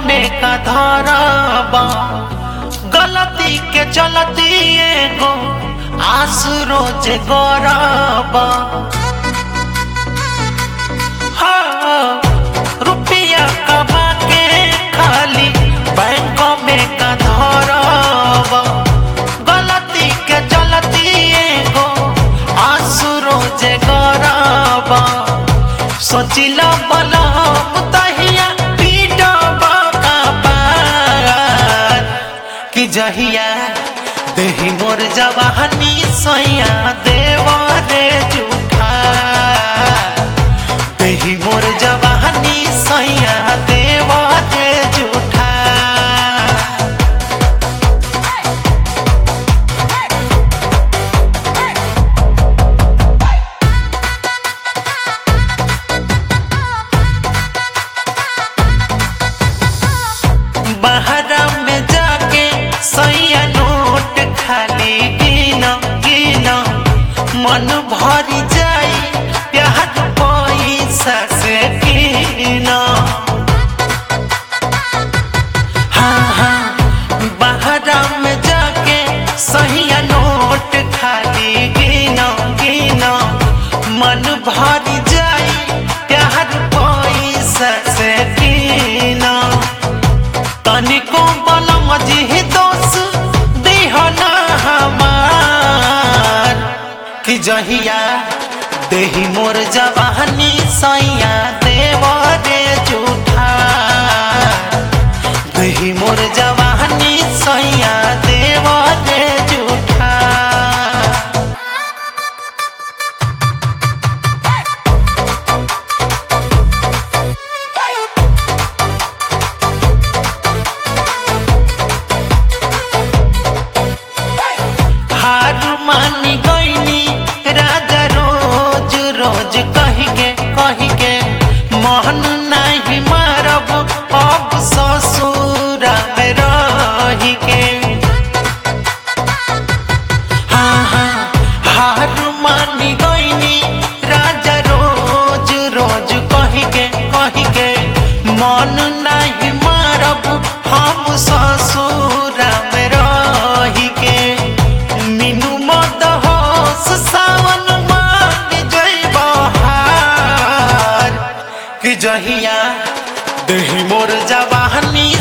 में का धरबा गलती के चलती एगो आस रोज गरबा हाँ, रुपया कमा के खाली बैंक में का धरबा गलती के चलती एगो आंसू रोज गरबा सोचिला बलम तहिया पीटबा का पार कि जहिया देही मोर जवानी सैया देवा रे जूठा देही मोर जवानी सैया देवा रे जूठा बहरा में जाके सैया नोट खाली गिन गिन मन भरी जाई प्यार पैसा से गिन हाँ हाँ बहरा में जाके सैया नोट खाली गिन गिन मन भरी जाई प्यार पैसा से गिन तनिको बलम जी दोष दिहना हमार कि जहिया देही मोर जवानी सैया देव रे जूठा देही मोर जवानी सैया देव रे जूठा हार मानी गईनी राजा रोज रोज कही के कही के मोहन नहीं मारब अब ससुर में रही के हाँ हाँ हार मानी गईनी राजा रोज रोज कही के कही के मन नहीं मारब हम ससुर में रही के मीनू मद होश सावन मान जय बहार कि जहिया देही मोर जवानी